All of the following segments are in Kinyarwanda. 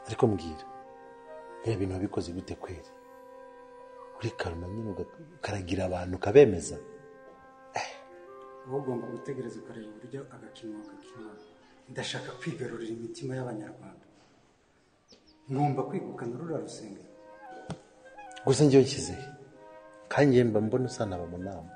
ariko mbwira biriya bintu wabikoze gute kweri uri karuma nyine ukaragira abantu ukabemeza wowe ugomba gutegereza ukareba uburyo agakino gakina ndashaka kwigarurira imitima y'abanyarwanda ngomba kwegukana ruriya rusengero gusa njyewe nshyizeho kandi njyewe mba mbona usa na mu nama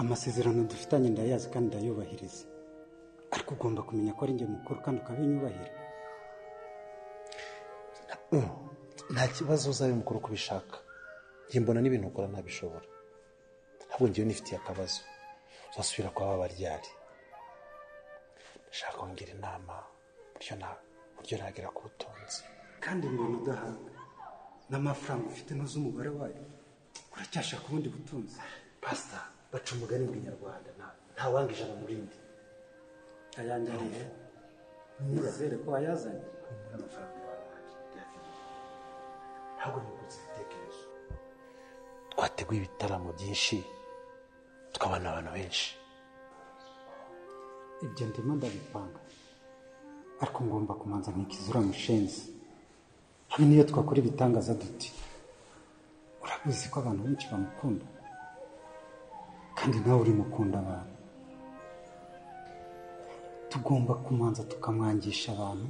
amasezerano dufitanye ndayazi kandi ndayubahiriza ariko ugomba kumenya ko ari njye mukuru kandi ukabinyubahira nta kibazo uzabe mukuru uko ubishaka njye mbona n'ibintu ukora ntabishobora ntabwo njyewe nifitiye akabazo uzasubira kwa ba baryari ndashaka wongera inama uburyo nagera ku butunzi kandi mbona udahanga n'amafaranga ufite ntuzi umubare wayo uracyashaka ubundi butunzi pasita baca umugani mu kinyarwanda ntawanga ijana mu rindi ayangariye nizere ko wayazanye amafaranga ntabwo nibutse ibitekerezo twateguye ibitaramo byinshi tukabona abantu benshi ibyo ndimo ndabipanga ariko ngomba kumanza nkikizura mushenzi hamwe n'iyo twakora ibitangaza duti urabizi ko abantu benshi bamukunda kandi nawe uri mukunda abantu tugomba kumanza tukamwangisha abantu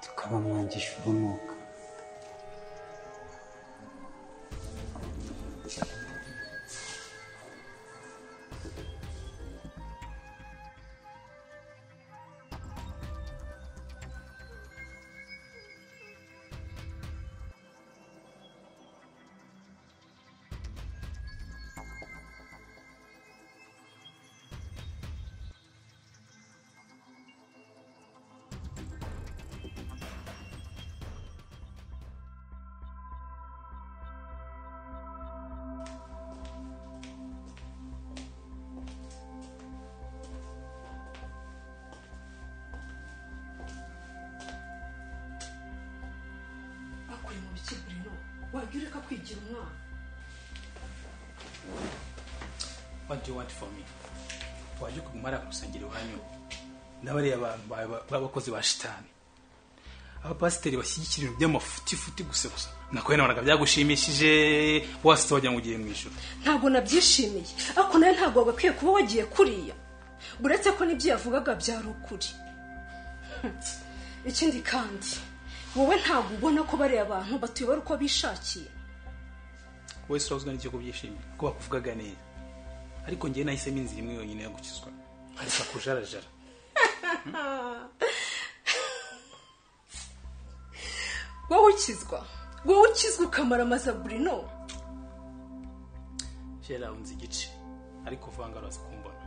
tukabamwangisha urunuka bakuri mu bice bino wajya ureka kwigira umwana what do you want from me wajya ukaguma hari akusangiro iwanyu n'abariya abantu ba- ba- b'abakozi ba shitani abapasiteri bashyigikira ibintu by'amafutifuti gusa gusa nakoye nabonaga byagushimishije wasetse wagira ngo ugiye mu ijoro ntabwo nabyishimiye ariko nawe ntabwo wagakwiye kuba wagiye kuriya uretse ko n'ibyo yavugaga byari ukuri Hmm. ikindi kandi wowe ntabwo ubona ko bariya bantu batuyobora uko bishakiye wowe surauzwa n'icyo kubyishimira ko bakuvugaga neza ariko njyewe nahisemo inzira imwe yonyine yo gukizwa nkareka kujarajara wowe ukizwa wowe ukizwa ukamara amaza burino kera unzi igice ariko vanga uraza kumbona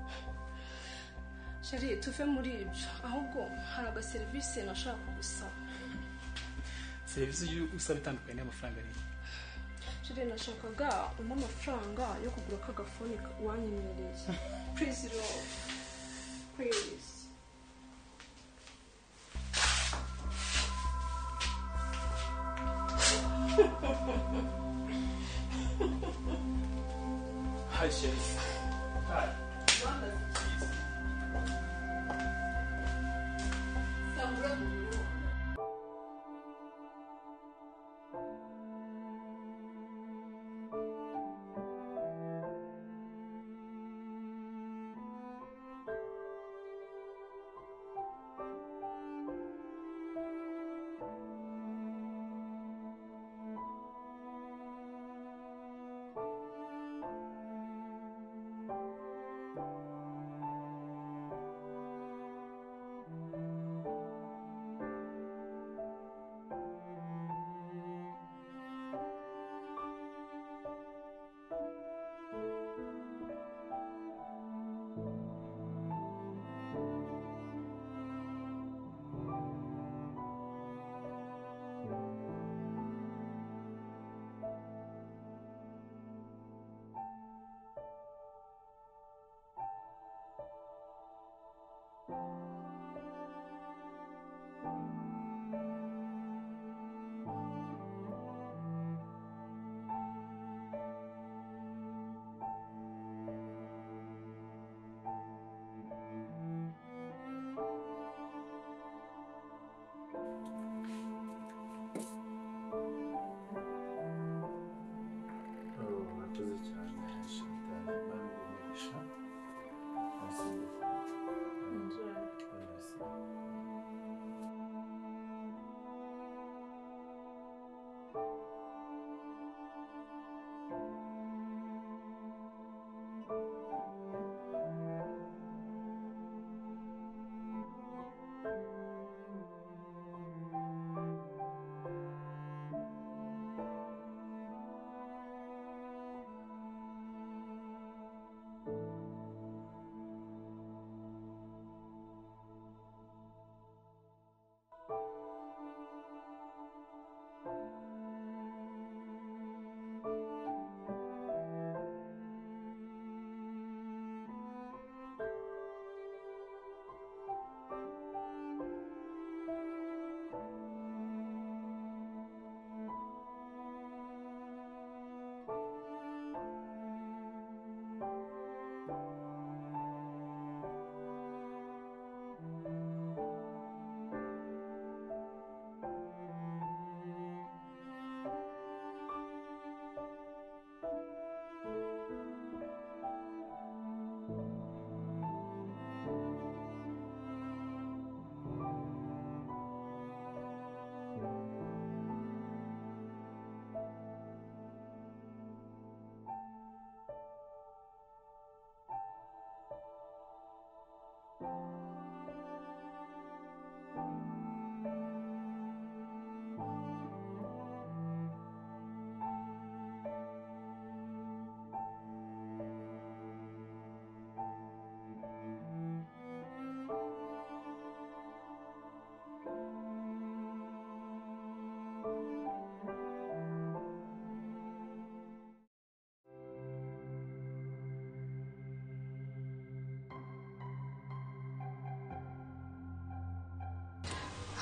shari tuve muri ibyo ahubwo hari agaserivisi nashaka gusaba serivisi ujya usaba itandukanye n'amafaranga rero shari nashakaga uno amafaranga yo kugura ka gafone wanyemereye purizi rovu purizi Hi, Sheriff. Hi.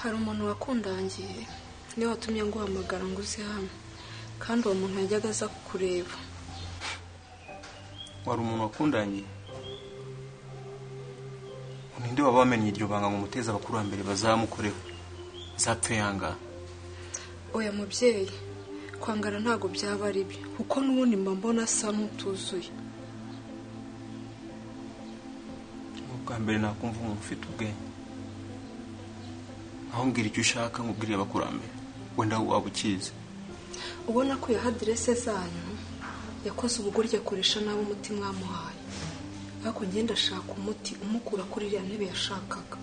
hari umuntu wakundangiye niwe watumye nguhamagara ngo uze hano kandi uwo muntu yajyaga aza kukureba wari umuntu wakundangiye ninde waba wamenye iryo banga ngo muteze abakurambere bazamukoreho zapfe yangana oya mubyeyi kwangara ntabwo byaba ari byo kuko n'ubundi mba mbona asa n'utuzuye ubwa mbere nakumva umuntu ufite ubwenge aho mbwira icyo ushaka nkubwire abakurambere wenda waba ukizi ubona ko yaha aderese zanyu yakoze ubugoryi akoresha nabi umuti mwamuhaye ariko ngenda ashaka umuti umukura kuri iriya ntebe yashakaga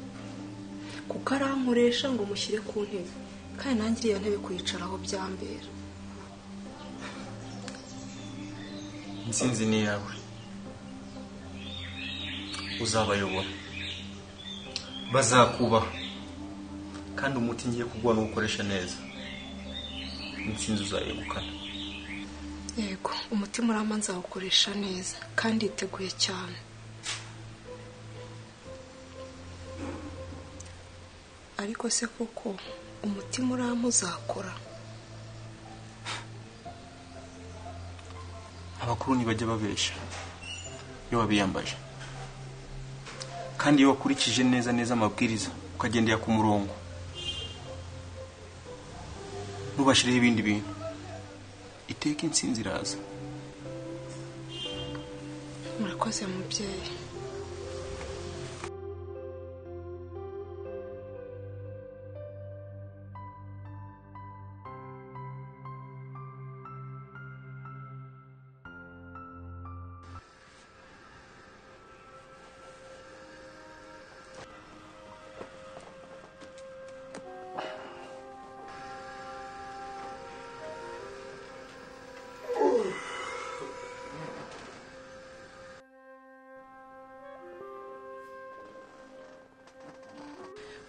kuko arankoresha ngo mushyire ku ntebe kandi nanjye iriya ntebe kuyicaraho byambera intsinzi ni iyawe uzabayobora bazakubaha kandi umuti ngiye kuguha ntuwukoreshe neza intsinzi uzayegukana yego umutima urama nzawukoresha neza kandi yiteguye cyane ariko se koko umutima urama uzakora abakuru ntibajya babeshya iyo wabiyambaje kandi iyo wakurikije neza neza amabwiriza ukagendera ku murongo ntubashireho ibindi bintu iteka intsinzi iraza murakoze mubyeyi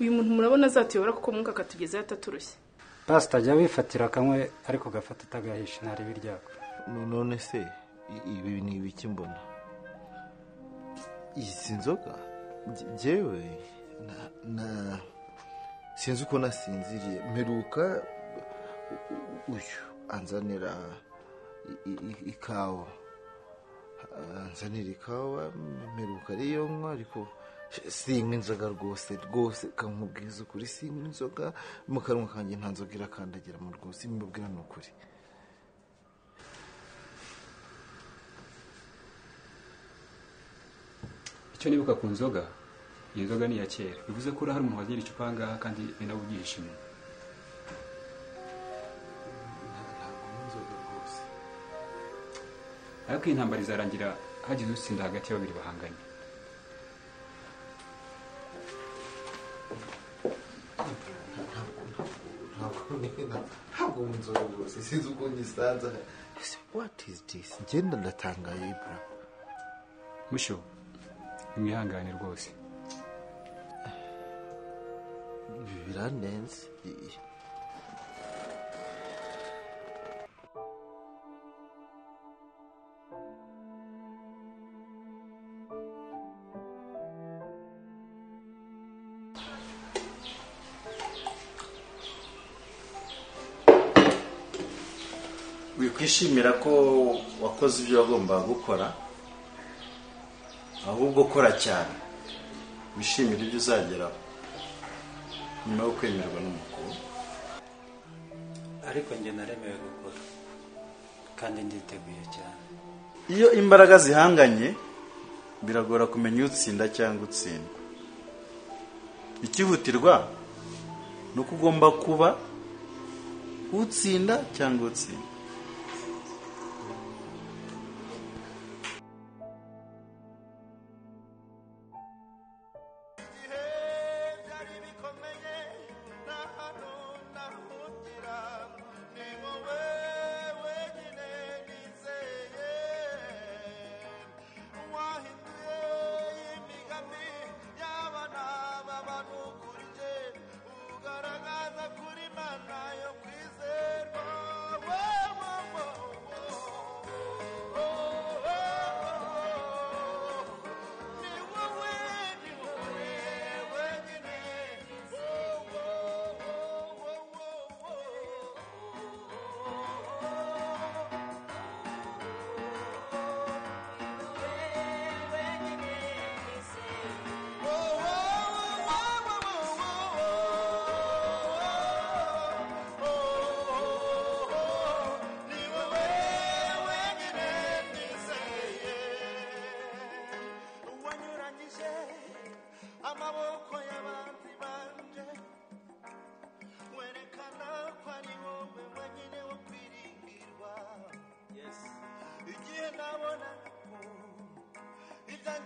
uyu muntu murabona azatuyobora kuko mwuka akatugezaho ataturushye pasita jya wifatira akamwe ariko gafata utagahisha ntari biryako none se ibi ni ibiki mbona izi nzoga nge- njyewe na- na sinzi uko nasinziriye mperuka uyu anzanira i- i- i- ikawa anzanira ikawa mperuka ariyo nywa ariko sinywa inzoga rwose rwose kamubwiza ukuri sinywa inzoga mu kanwa kanjye nta nzoga irakandagira mu rwose imubwira ni ukuri icyo nibuka ku nzoga iyi nzoga ni iya kera bivuze ko urahari umuntu wagira icupa aha ngaha kandi benda kugihisha inyuma ariko iyi ntambara izarangira hagize utsinda hagati ya babiri bahanganye ntabwo nzoga rwose sinzi uko ngisanze Ese what is this ngenda ndatangaye bra mushyo nimwihangane rwose Ibi birandenze I- i- wikwishimira ko wakoze ibyo wagombaga gukora ahubwo kora cyane wishimire ibyo uzageraho nyuma yo kwemerwa n'umukuru ariko njye naremewe gukora kandi nditeguye cyane iyo imbaraga zihanganye biragora kumenya utsinda cyangwa utsindwa ikihutirwa ni uko ugomba kuba utsinda cyangwa utsinda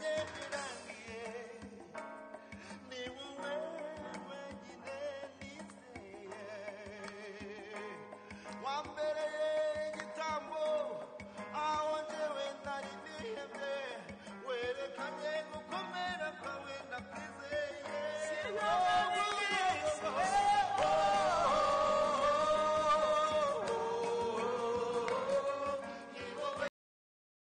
ndebye